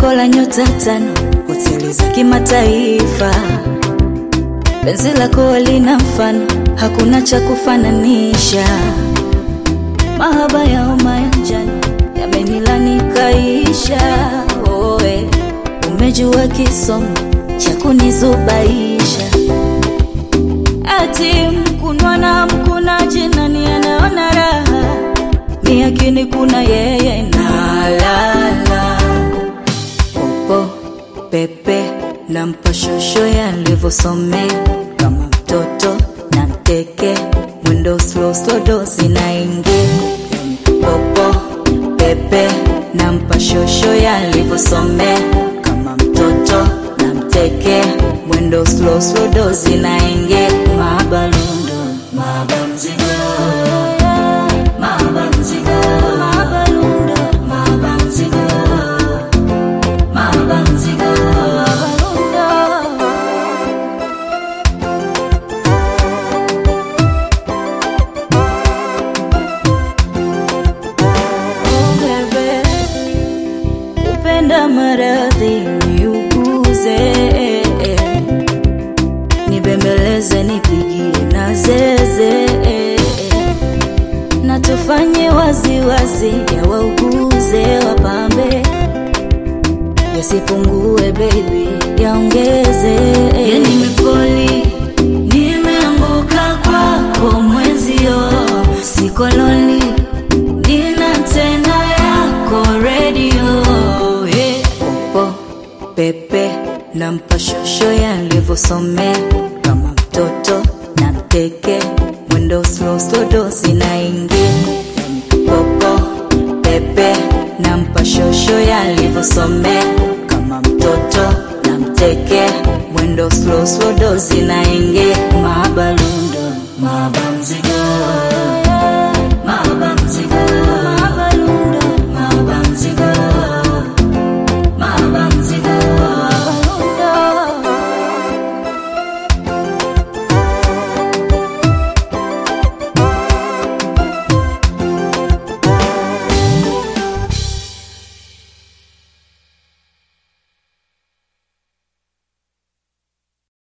lako la nyota tano, hoteli za kimataifa. Penzi lako lina mfano, hakuna cha kufananisha. Mahaba ya homa ya njano yamenilani kaisha. Oe, umejua kisomo cha kunizubaisha. Ati mkunwa na mkunaji, nani anaona raha? Mi akini kuna yeye nalala popo pepe na mpashosho yalivyosomea kama mtoto na mteke mwendo slow slow dozi naingia popo pepe na mpashosho yalivyosomea kama mtoto na mteke mwendo slow slow dozi naingia mabalundo mabamzigo Mabanzigo, mabalundo, mabanzigo, mabanzigo, mabalundo. Oh, bebe, upenda maradhi niuguze, nibembeleze, nipigie na zeze na tufanye waziwazi ya wauguze wapambe yasipungue baby yaongeze yani nimefoli nimeanguka kwako mwenzio sikoloni nina tena yako redio yeah. popo pepe na mpashosho yalivyosomea kama mtoto na mteke mwendo slow slow dozi naingia popo pepe na mpashosho yalivyosomea kama mtoto na mteke mwendo slow slow dozi naingia mabalundo mabalundo